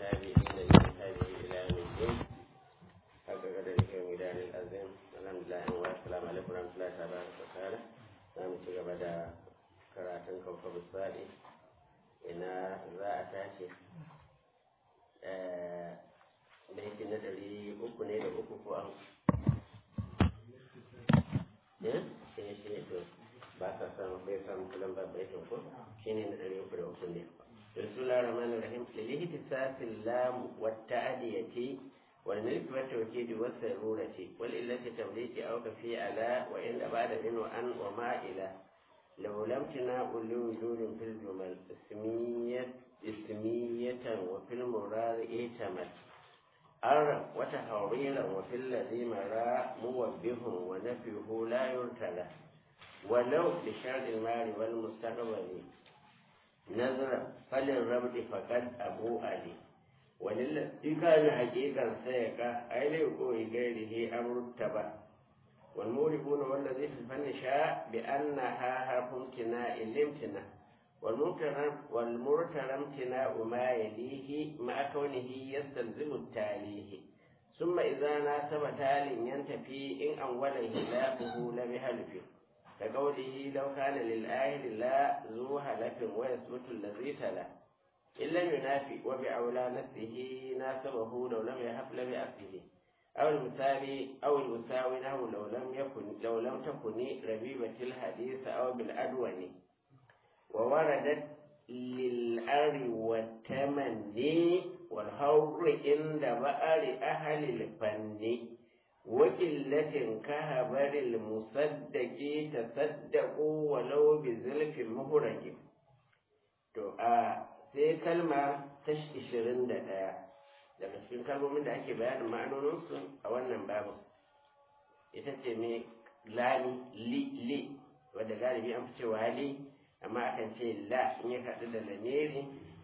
والتابعين لمن هذه إلى يوم الدين حق قدره وميدان الأزم الحمد لله والسلام عليكم ورحمة الله تبارك وتعالى نعم تجب karatun kawfa bisbaɗi ina za a tashi da yake na ɗari uku ne da uku ko an eh shi shi ne to ba ka samu bai samu kulan ba bai ko shi ne na ɗari uku da uku ne بسم الله الرحمن الرحيم للاهتساس اللام والتعدية والملك والتوكيد والسرورة والإلة تمليك أو كفي على وإن بعد منه أن وما إلى لو لم تناء لوجود في الجمل اسمية اسمية وفي المراد اهتمت أرى وتحويلا وفي الذي مرى موبه ونفيه لا يرتلى ولو بشرط المال والمستقبل نظر فللربط فقد أبو علي وللذي كان حقيقا سيقى أين يقول غيره أمر التبع والموربون والذي في الفن شاء بأنها حرف امتناء الامتناء والمرتر امتناء ما يليه مع كونه يستلزم التاليه ثم إذا ناسب تال ينتفي إن أول هلافه لم يهلف كقوله لو كان للآهل لا ذو هلف ويثبت الذي تلا إن لم ينافي وبأولى نفسه ناسبه لو لم يهب لم يأفه أو المثال أو المساوي له لو لم يكن لو لم تكن ربيبة الحديث أو بالأدون ووردت للأر والتمني والهور عند بأر أهل الفن وقلة كهبر المصدق تصدقوا ولو بزلف مهرج to a sai kalma ta 21 daga cikin kalmomin da ake bayanin ma'anoninsu a wannan babu ita ce mai lami li li wadda galibi an fi cewa li amma akan ce la in ya kaɗu da lamiri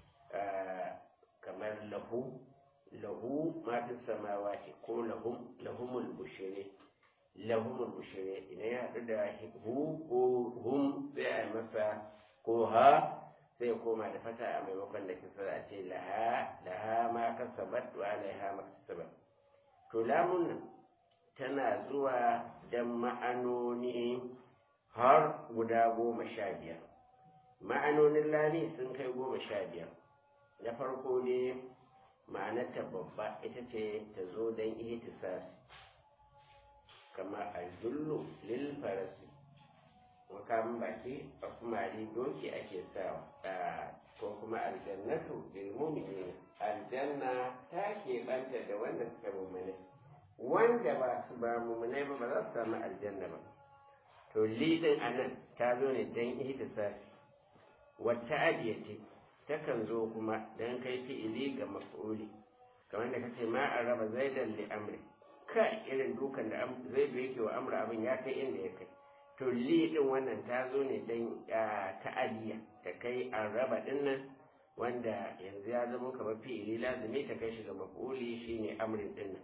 kamar lahu lahu ma fi samawati ko lahum lahumul bushire lahumul bushire idan ya haɗu da hu ko hum sai a masa ko ha sai ya koma da fata a maimakon da kisa a ce laha laha ma kasabat wa alaiha ma kasabat to lamun nan tana zuwa dan ma'anoni har guda goma sha biyar ma'anonin lami sun kai goma sha biyar na farko ne ma'anarta babba ita ce ta zo don ihtisasi kamar aljullu lil farasi makamin baki a kumari doki ake sawa ko kuma aljannatu lil mu'minin aljanna ta keɓanta da wanda suka mummune wanda ba su ba mummune ba ba za su samu aljanna ba to lidin anan ta zo ne dan ihtisasi wata adiyati takan zo kuma dan kai fi'ili ga maf'uli kamar da kace ma an raba zaidan li amri kai irin dukan da zaidu yake wa amra abin ya kai inda ya kai to li din wannan ta zo ne dan ta'adiya ta kai an raba din nan wanda yanzu ya zama kamar fi'ili lazimi ta kai shi ga maf'uli shine amrin din nan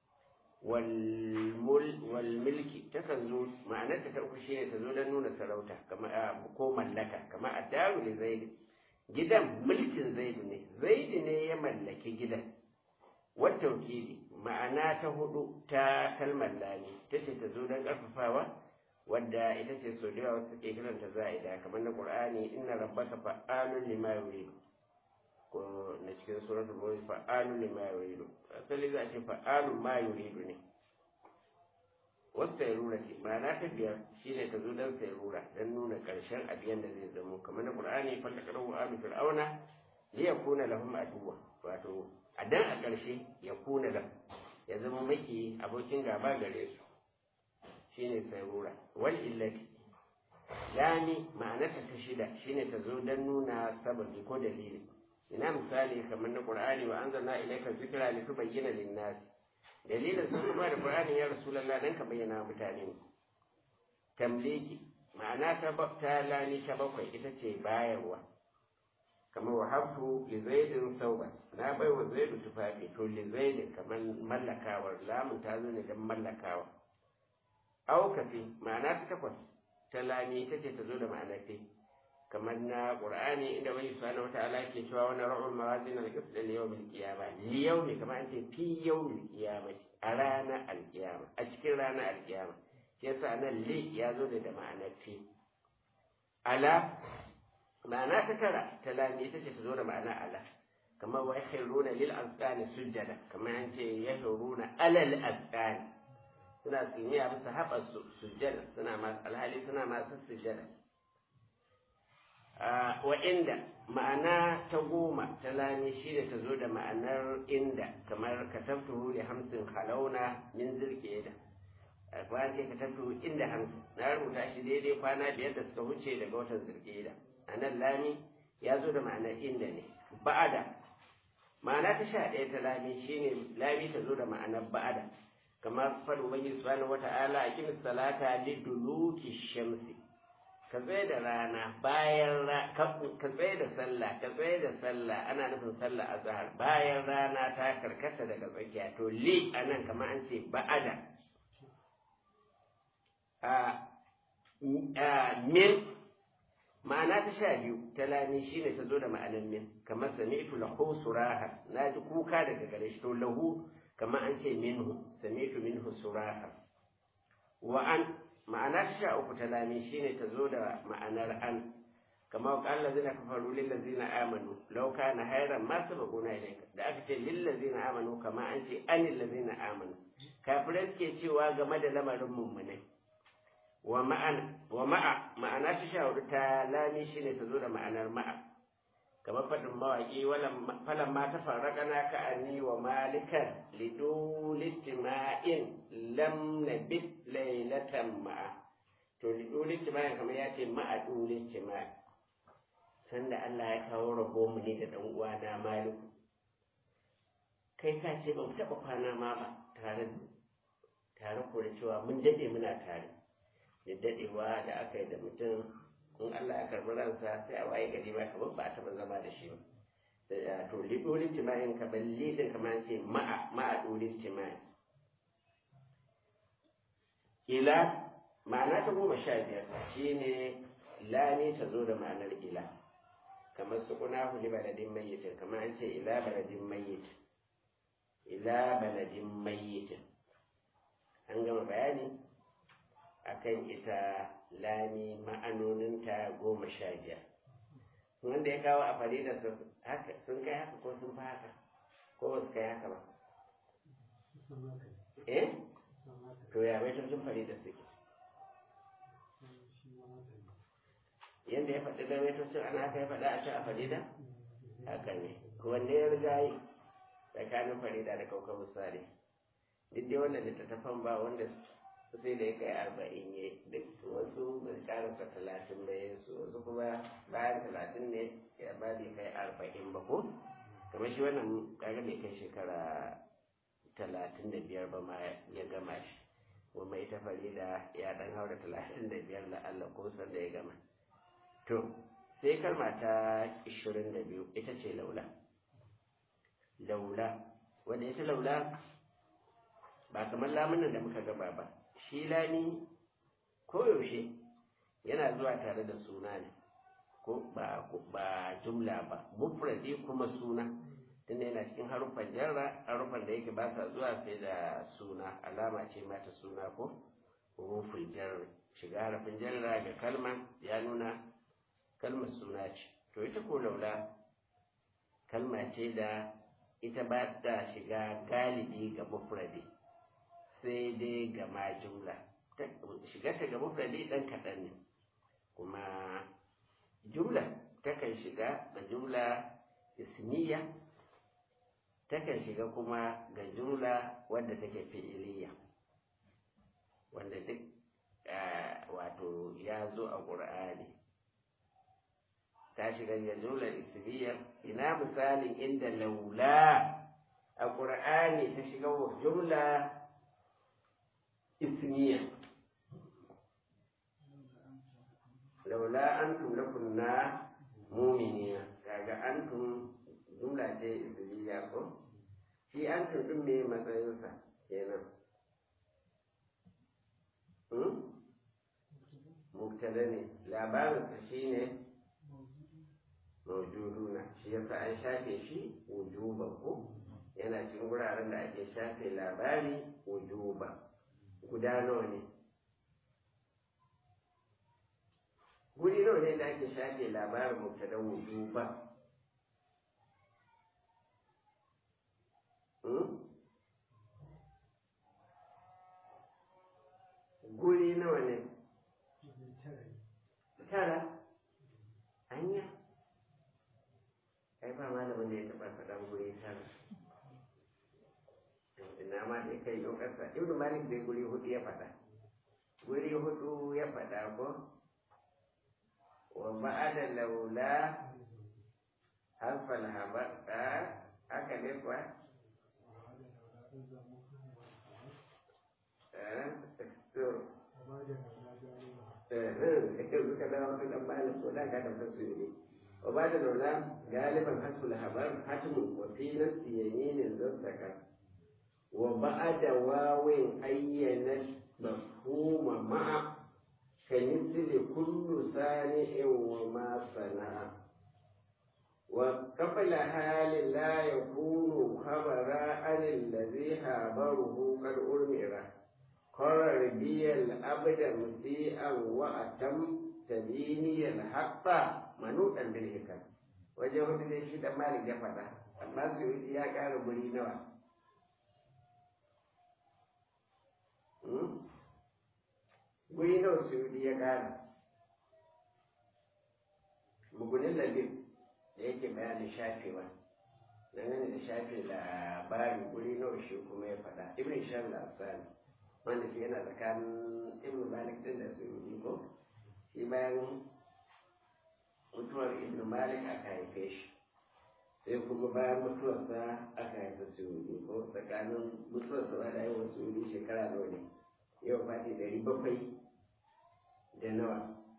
wal milki takan zo ma'anar ta uku shine ta zo don nuna sarauta kamar ko mallaka kamar addaru li zaidi gidan mulkin zaidu ne zaidu ne ya mallaki gidan wata wakili ma'ana ta hudu ta kalmar lani ta ce ta zo don ƙarfafawa wadda ita ce sau da yawa suke kiranta za'ida kamar na qur'ani inna rabbaka fa'alun lima yuridu ko na cikin suratul mulk fa'alun lima yuridu asali za a ce fa'alun ma yuridu ne wasu sayrura ce ma'ana ta biyar shine ta zo don sayrura don nuna karshen abiyan da zai zamo kamar na qur'ani fallakarahu alu fir'auna li yakuna lahum aduwa wato a dan a ƙarshe ya kuna lahum ya zama maki abokin gaba gare su shine sayrura wal illati lami ma'anarta ta shida shine ta zo don nuna sababi ko dalili ina misali kamar na qur'ani wa anzalna ilayka dhikra litubayyana lin-nas dalilin sun kuma da qur'ani ya rasulullah dan ka bayyana mutane tamliki ma'ana ta ta lami ta bakwai ita ce bayarwa kamar wa habtu li zaidin sauba na bai wa zaidu tufafi to li zaidin kamar mallakawar lamun ta zo ne don mallakawa aukafi ma'ana ta takwas ta lami ita ce ta zo da ma'ana fi kamar na qur'ani inda wani subhanahu wataala ke cewa wani ra'ul mawazin al-qisd li yawm al-qiyamah li yawmi kamar an ce fi yawm al-qiyamah a ranar al-qiyamah a cikin ranar al-qiyamah shi yasa nan li ya zo da ma'anar fi ala ma'ana ta tara ta lami ita ce ta zo da ma'ana ala kamar wa yakhiruna lil azqani sujjada kamar an ce yakhiruna alal azqani suna tsiniya bisa haɓa sujjada suna masu alhali suna masu sujjada wa inda ma'ana ta goma ta lami shi ne ta zo da ma'anar inda kamar katabtuhu da hamsin halauna min zirke da kwana ce katabtuhu inda hamsin na rubuta shi daidai kwana biyar da suka wuce daga watan zirke da a nan lami ya zo da ma'anar inda ne ba'ada ma'ana ta sha ɗaya ta lami shine lami ta zo da ma'anar ba'ada kamar faɗin ubangi subhanahu wata'ala a kimis salata liduluki shamsi ka tsaye da rana bayan ka tsaye da sallah ka tsaye da sallah ana nufin sallah azhar bayan rana ta karkata daga tsakiya to li anan kamar an ce ba'ada a min ma'ana ta sha biyu ta lami shine ta zo da ma'anar min kamar sami'tu lahu suraha na ji kuka daga gare shi to lahu kamar an ce minhu sami'tu minhu suraha wa an ma'ana ta sha uku ta lami shine ta zo da ma'anar an kamar qala allazina kafaru lil ladzina amanu law kana hayran ma sabaquna ilayka da aka ce lil ladzina amanu kamar an ce anil ladzina amanu kafirai suke cewa game da lamarin mummunai wa ma'ana wa ma'a ma'ana ta sha hudu ta lami shine ta zo da ma'anar ma'a kamar faɗin mawaƙi falan ma ta farraka na ka ani wa malikan lidulistima'in lam nabit lailatan ma'a to lidulistima'in kamar ya ce ma'a dulistima'in sanda Allah ya kawo rabo mu ne da ɗan uwana maliku kai ka ce ba mu taɓa kwana ma ba tare tare ko da cewa mun dade muna tare da dadewa da aka yi da mutum in Allah ya karbi ransa sai a waye gari ma kamar ba a taɓa zama da shi ba to lidolin tima'in ka balle da kamar ce ma'a ma'a dolin tima'in ila ma'ana ta goma sha biyar shine lami ta zo da ma'anar ila kamar su kuna huli baladin mayyitin kamar an ce ila baladin mayyit ila baladin mayyitin an gama bayani akan ita lami ma'anoninta goma sha biyar wanda ya kawo a farida haka sun kai haka ko sun fi haka ko ba su kai haka ba eh to ya bai sun farida suke yadda ya faɗi da maitocin ana haka ya faɗa a can a farida haka ne wanda ya riga yi tsakanin farida da kauka misali duk dai wannan littattafan ba wanda sai da ya kai arba'in ya duk wasu bai karasa talatin da ya su wasu kuma bayan talatin ne ya ba bai kai arba'in ba ko kamar shi wannan kaga bai kai shekara talatin da biyar ba ma ya gama shi kuma ita farida ya dan haura talatin da biyar da Allah ko san da ya gama to sai kalma ta ishirin da biyu ita ce laula laula wanda ita laula ba kamar lamunan da muka gaba ba shi lami koyaushe yana zuwa tare da suna ne ko ba ba jumla ba mufradi kuma suna tunda yana cikin haruffan jarra haruffan da yake ba sa zuwa sai da suna alama ce mata suna ko hurufin jarra shiga harafin jarra ga kalma ya nuna kalmar suna ce to ita ko laula kalma ce da ita ba ta shiga galibi ga mufradi sai dai ga ma jumla shiga ta ga mufradi dan kaɗan ne kuma jumla takan shiga ga jumla ismiya takan shiga kuma ga jumla wadda take fi'iliya wanda duk wato ya zo a ƙur'ani ta shiga ga jumla ismiya ina misalin inda laula a ƙur'ani ta shiga wa jumla ismiya laula antum lakunna mu'minina kaga antum jumla ce ismiya ko shi antum din me matsayinsa kenan hmm mubtada ne labarinsa shine mawjuduna shi yasa an shafe shi wujuban ko yana cikin wuraren da ake shafe labari wujuba guda nawa ne guri nawa ne da ake shafe labarin mubtada wujuba guri nawa ne tara anya ai ba malamin da ya taɓa faɗan guri tara ina ma dai kai yau ƙasa ibnu malik dai guri hudu ya faɗa guri hudu ya faɗa ko wa ba'ada laula harfal habaɗa haka ne kuwa to yanzu ka dawo kan dan malam ko da ka da fasu ne wa ba da laula galiban hasul habar hatmu wa fi nafsi yaminin zassaka wa ba'da wawin ayyana mafhuma ma'a kamithli kullu sani'in wa ma sana'a wa qabla hali la yakunu khabara an alladhi habaruhu qad urmira قرر بي الأبد مسيئا وأتم تديني الحق منوطا بالحكم waje hudu dai shi dan malik ya faɗa amma su yi ya ƙara guri nawa guri nawa su yi ya ƙara mugunin labib da yake bayanin shafewa dangane da shafe labari guri nawa shi kuma ya faɗa ibn shan al-asani wanda shi yana tsakanin ibn malik din da su ko shi bayan mutuwar ibn malik aka haife shi sai kuma bayan mutuwarsa aka haife su ko tsakanin mutuwarsa ba da yawan su shekara nawa ne yau fati ɗari bakwai da nawa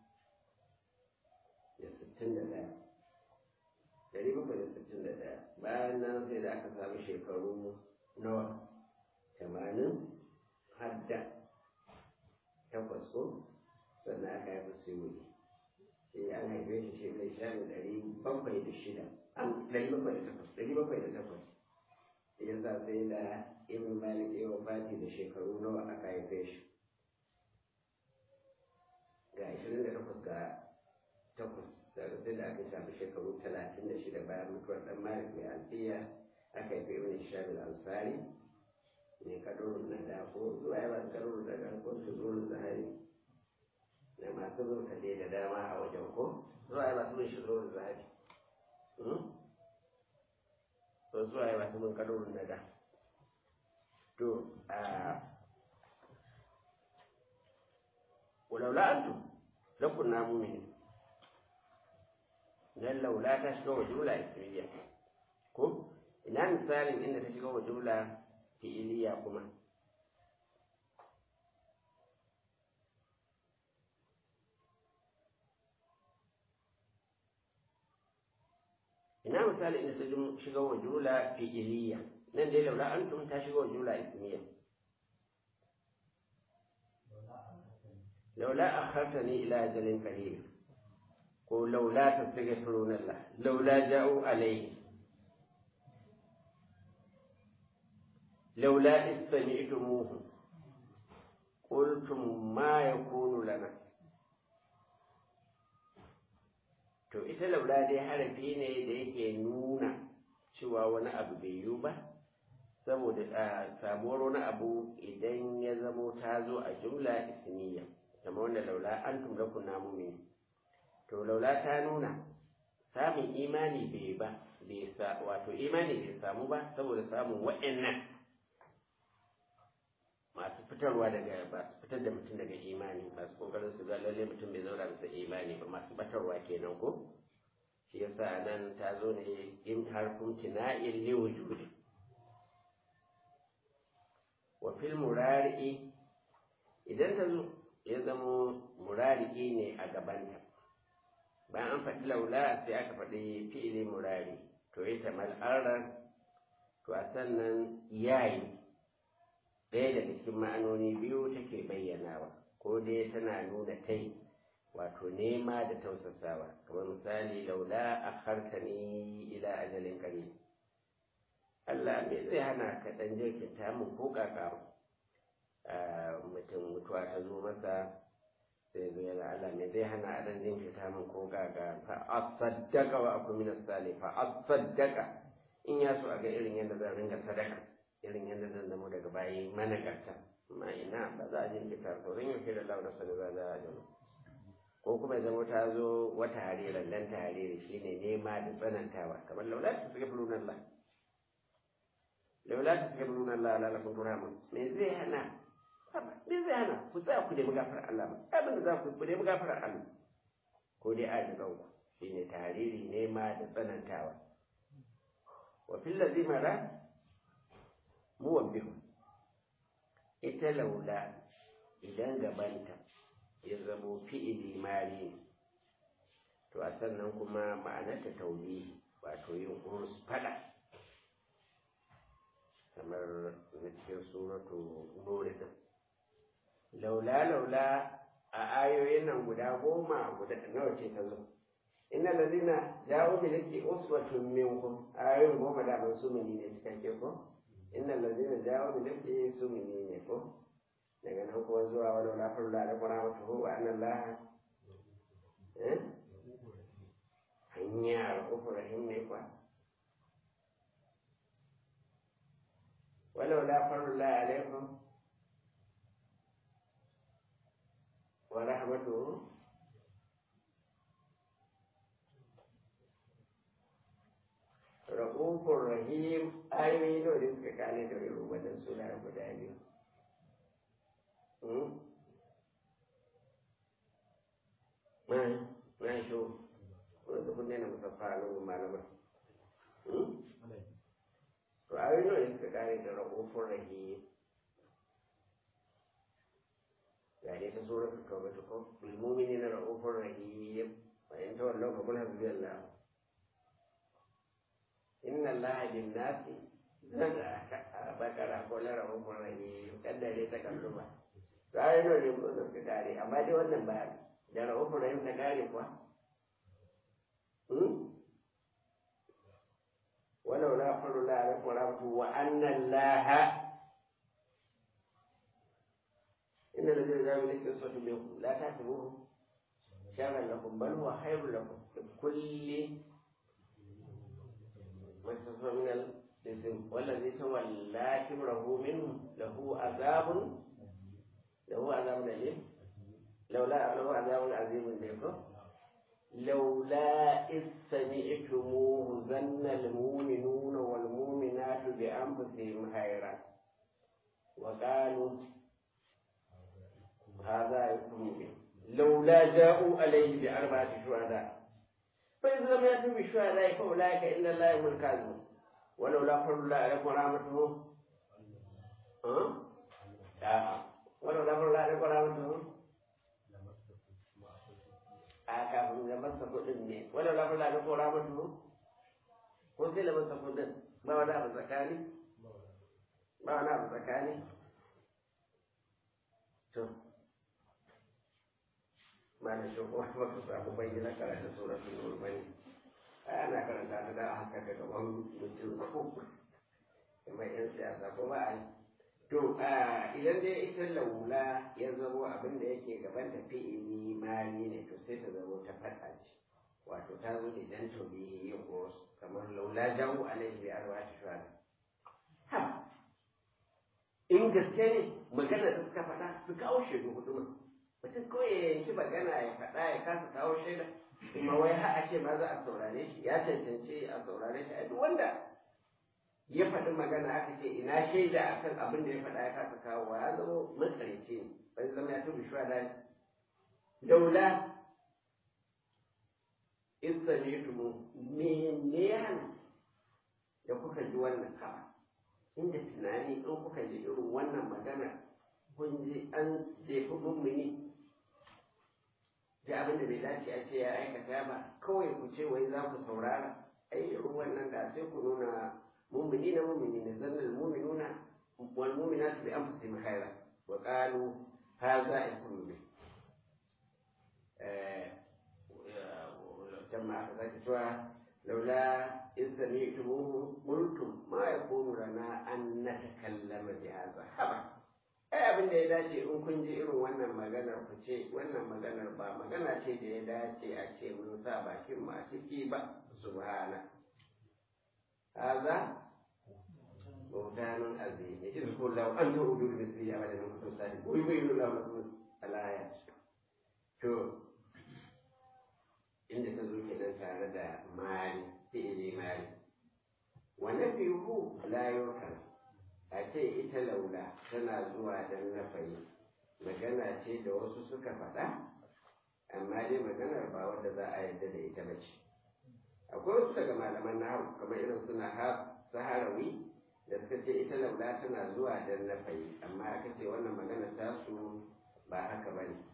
da sittin da ɗaya ɗari bakwai da sittin da ɗaya bayan nan sai da aka samu shekaru nawa tamanin hadda takwas ko sannan aka haifa suyuni shi an haife shi shi mai sha ɗari bakwai da shida an ɗari bakwai da takwas ɗari bakwai da takwas ya sa sai da ibn malik ya wafati da shekaru nawa aka haife shi ga ashirin da takwas ga takwas daga sai da aka shafi shekaru talatin da shida bayan mutuwar ɗan malik mai alfiya aka haife ibn shabil ansari ne kadurun na da ko zuwa yawan kadurun da da ko su zuwa zahari da masu zuwa kaje da dama a wajen ko zuwa yawan masu shi zuwa zahari ko zuwa yawan masu zuwa kadurun na da to a walaula antum lakun na mumini dan laula ta shiga wa jumla ismiya ko ina misalin inda ta shiga wa jumla fi'iliya kuma ina misali inda ta shiga wa jumla fi'iliya nan dai laula antum ta shiga wa jumla ismiya laula akhartani ila ajalin qarib ko laula tastaghfiruna Allah laula ja'u alayhi لولا إذ سمعتموه قلتم ما يكون لنا to ita laula dai harafi ne da yake nuna cewa wani abu bai yiwu ba saboda samuwar wani abu idan ya zamo ta zo a jumla ismiya kama wanda laula an tumla kunna mumin to laula ta nuna samun imani bai ba bai sa wato imani bai samu ba saboda samun wa'annan masu fitarwa daga masu fitar da mutum daga imani masu kokarin su ga lalle mutum bai zauna bisa imani ba masu batarwa kenan ko shi yasa nan ta zo ne in harfin tina'in li wujudi wa fil murari'i idan ta zo ya zama murari'i ne a gabanta bayan an faɗi laula sai aka faɗi fi'ili murari to ita mal'arar to a sannan yayi ɗaya daga cikin ma'anoni biyu take bayyanawa ko dai tana nuna tai wato nema da tausasawa kamar misali laula akhartani ila ajalin qarib Allah me zai hana ka dan jirkinta mun ko kaka mutum mutuwa ta zo masa sai zo yana Allah me zai hana a dan jinkirta mun ko kaka fa asaddaqa wa akun min as-salih fa asaddaqa in ya so a ga irin yadda zan ringa sadaka irin yadda zan zamo daga bayi managarta amma ina ba za a jinkirta sauran yau da Allah da sani za a jama ko kuma zama ta zo wata hariran dan ta hariri shine nema da tsanantawa kamar laula ta suka fi nuna Allah laula ta suka fi nuna Allah ala lakum turhamun me zai hana me zai hana ku tsaya ku nemi gafarar Allah ba abin da za ku ku nemi gafarar Allah ko dai a ji kanku shine tariri nema da tsanantawa wa fil ladhi mara muwabbihu ita laula idan gabanta ya zamo fi'ili mari ne to a sannan kuma ma'anarta tauli wato yin urus fada kamar na cikin suratu nuri din laula laula a ayoyin nan guda goma guda nawa ce ta zo inna ladina ja'u bil lati uswatun minkum ayoyin goma da ban su mini ne cikakke ko inna ladina ja'u bil lati su mini ne ko daga nan kuma zuwa wani lafar da da kwana mata hu an Allah eh hanya al-kufr rahim ne kwa walau la farla alaikum wa rahmatuhu Rahufur Rahim ayoyi nawa ne suka kane da irin wannan suna guda biyu. Mai, mai so, wanda kun daina musaffa a lungun malamar. To ayoyi nawa ne suka kare da Rahufur Rahim. Ya dai ta sura ta kawo ta ko, bilmumini na Rahufur Rahim, bayan ta wallau kamar hasbi Allah. inna allaha bin nasi zaka bakara ko lara mun rahi kada dai ta kallo ba sai no ne mun ka kare amma dai wannan ba da rahu rahim ta kare kuwa hmm walau la fadu la alaikum wa rahmatu wa anna allaha inna alladhina ja'a bil qisati minkum la tahsabuhu sharran lakum bal huwa khairun lakum kulli مكتسب من الاسم والذي تولى كبره منه له عذاب له عذاب أليم لولا له عذاب عظيم منكم لولا إذ سمعتموه ظن المؤمنون والمؤمنات بأنفسهم خيرا وقالوا هذا يكون لولا جاءوا عليه بأربعة شهداء فإذا لم يأتوا بالشهداء فأولئك إن الله هم الكاذبون ولولا فضل الله عليكم ورحمته ها؟ لا ولولا فضل الله عليكم ورحمته a kafin ga masa kuɗin ne wanda la fula da kora mutu ko sai da masa kuɗin ba wani abu tsakani ba wani abu tsakani to mana shi ko ba ka samu bayyana karatu suratul nur bane ana karanta ta da haka ga gaban mutum ko kamar yan siyasa ko ba a to idan dai ita laula ya zamo abin da yake gaban ta fi'ili mali ne to sai ta zamo ta fada ce wato ta zo idan to bi yin gos kamar laula jawu alaihi bi arba'ati shuhada ha in gaske ne magana da suka faɗa su kawo shaidu hudu mutum kawai ya yanki magana ya faɗa ya kasa kawo shaida kuma wai har a ce ma za a saurare shi ya cancanci a saurare shi a duk wanda ya faɗi magana aka ce ina shaida akan abin da ya faɗa ya kasa kawo ya zama matsarici ne bai zama ya tubi shuwa da daula isa ne tumu mene hana da kuka ji wannan kama inda tunani in kuka ji irin wannan magana kun ji an jefi mummuni da abin da bai dace a ce ya aikata ba kawai ku ce wai za ku saurara ai irin wannan da sai ku nuna mummuni na mummuni ne zannan muminuna wal muminatu bi anfusihim khaira wa qalu hadha yakunu bi كما أخذت لولا إذ سمعتموه قلتم ما يكون لنا أن نتكلم بهذا هبا ai abin da ya dace in kun ji irin wannan maganar ku ce wannan maganar ba magana ce da ya dace a ce mun sa bakin ma ciki ba subhana haza bautanun azim ya ji ko law an ta'udu bi misli abadan kuntum sadiqin wa yubayyinu lahu lakum al-ayat to inda ta zo kenan tare da mali fi'ili mali wannan fi'u la yurkan a ce ita laula tana zuwa dan nafayi magana ce da wasu suka faɗa amma dai maganar ba wanda za a yarda da ita ba ce akwai wasu daga malaman nahawu kamar irin suna saharawi da suka ce ita laula tana zuwa dan nafayi amma aka ce wannan magana tasu ba haka ba ne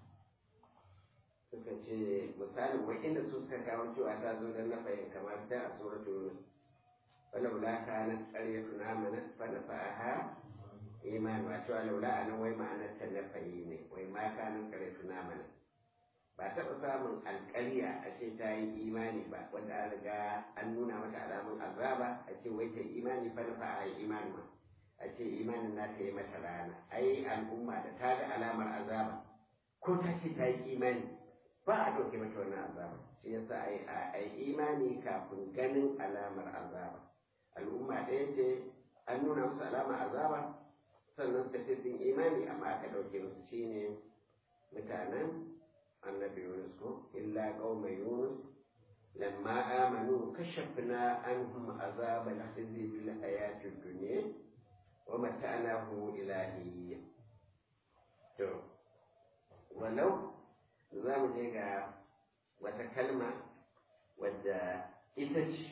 suka ce misalin wa'inda su suka kawo cewa ta zo dan nafayin kamar ta a suratul yunus ولولا كانت قرية آمنت فنفعها إيمان وأتوا لولا أنا وي معنى تنفعي ne wai ma kanin قرية آمنت ba taɓa samun alƙarya a ce ta yi imani ba wanda an riga an nuna mata alamun azaba a ce wai ta yi imani fa nafa a yi imani ma a ce imanin na ta yi mata rana ai al'umma da ta ga alamar azaba ko ta ce ta yi imani ba a ɗauke mata wannan azaba shi yasa a yi imani kafin ganin alamar azaba al'umma ɗaya ce an nuna musu alama azaba sannan suka ce sun imani amma aka ɗauke musu shine mutanen annabi yunus ko illa qauma yunus lamma amanu kashafna anhum azaba al-khizy bil hayati dunya wa mata'nahu ilahi to walau za mu je ga wata kalma wadda ita ce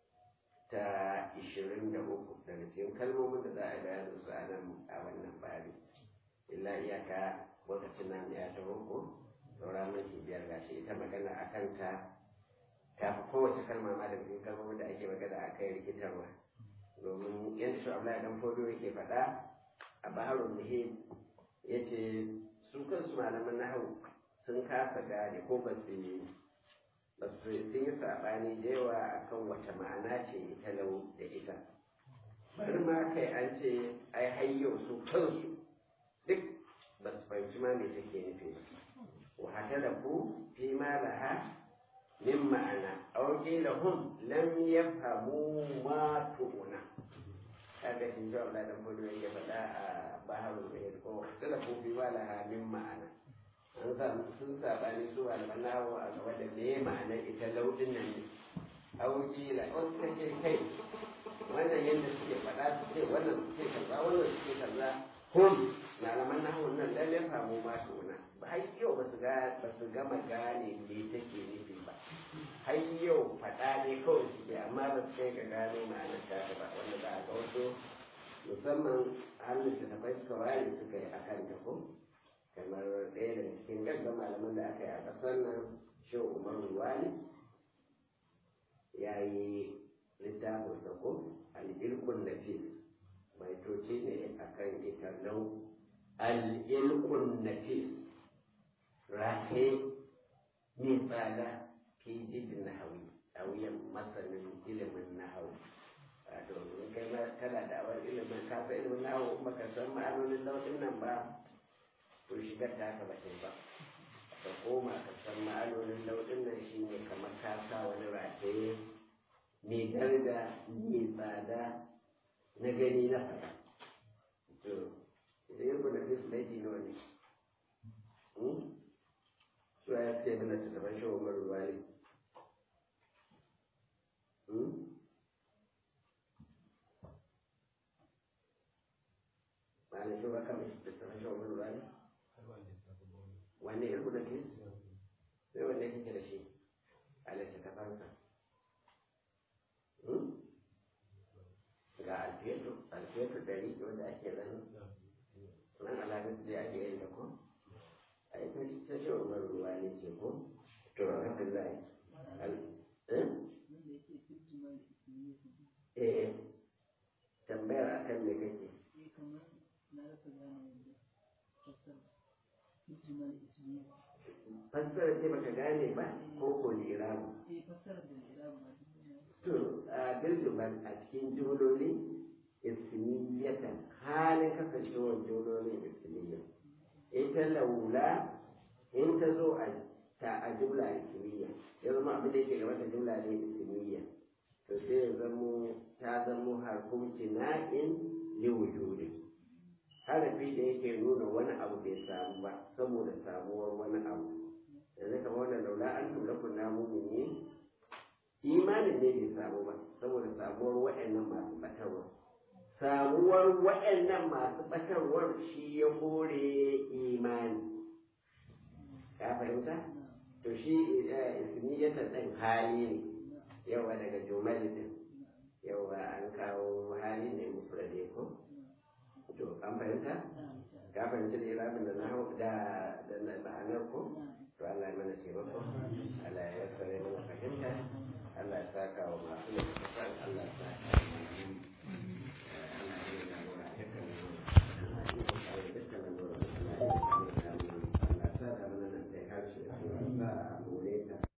ta ishirin da uku daga cikin kalmomin da za a bayanin su a nan a wannan bari illa iyaka lokacin nan ya ta ko saura minti biyar gashi ita magana a kanta ta fi kowace kalma ma daga cikin kalmomin da ake magana a kai rikitarwa domin yadda shi Abdullahi dan Fodo yake faɗa a Baharul Muhim yace su kansu malaman nahawu sun kasa gane ko ba su yi ba su sun yi saɓani da yawa akan wata ma'ana ce ita lau da ita bari ma kai an ce ai hayyau su kansu duk ba su fahimci ma me take nufi ba wa hata da ku fi ma laha min ma'ana aw qila hum lam yafhamu ma tu'una kaga shi jawa da dan fudu yake faɗa a baharul bayt ko hata da ku fi ma laha min ma'ana an samu sun sabani su malaman nawo a gaba da me ma'anar ita laudin nan ne auki la wasu ta ce kai wannan yadda suke faɗa su ce wannan su ce kaza wannan su ce kaza hum malaman nawo nan lalle famu ma tuna ba har yau ba su ga ba su gama gane me take nufi ba har yau faɗa ne kawai suke amma ba su kai ga gano ma'anar ta ba wanda za a ga wasu musamman hannun da tafai suka ware suka yi akan ta ko kamar ɗaya daga cikin gaggan malaman da aka yi a ƙasar nan shehu umar ruwani ya yi littafin sako al'ilkun nafis baitoci ne a kan ita nau al'ilkun nafis rahe mai tsada fi jibin nahawi a wuyan masanin ilimin nahawi wato in kai kana da awar ilimin kasa ilimin nahawi kuma ka san ma'anonin lauɗin nan ba to shigar ta haka ba ta ba ka koma ka san ma'anonin lauɗin nan shi ne kamar ka sa wani rataye mai daraja mai tsada na gani na faɗa to idan yin kuna fi laifi nawa ne su ya ce mana ta taban shi umar ruwa ne ba na shi ba kamar ta taban shi umar ruwa ne wanne ya rubuta ke sai wanne kake da shi a littattafansa ga alfiyatu alfiyatu dari wanda ake zan nan alamun da ake yin da ko a yi ta ta shi umar ruwa ne ce ko to alhamdulillah eh tambayar akan me kake na rasa gane yadda fassara hikimar ismiya fassara ce baka gane ba ko ko lirabu eh fassara da irabu ma duk ne to a bilduban a cikin jumloli ismiyatan halin kasancewar jumlolin ismiyya ita laula in ta zo a ta a jumla ismiyya ya zama abin da yake gaba da jumla ne ismiyya to sai ya zamo ta zamo harfin tina'in li wujudi harafi da yake nuna wani abu bai samu ba saboda samuwar wani abu yanzu kamar wannan laula an tura kunna mumini imanin ne bai samu ba saboda samuwar waɗannan masu batarwa samuwar waɗannan masu batarwar shi ya kore imani ka fahimta to shi ismiyatan ɗin hali ne yawa daga jumali din yawa an kawo hali ne mufrade ko to an fahimta ka fahimci da irabin da na da da ma'anar ko to Allah ya mana taimako Allah ya tsare mana fahimta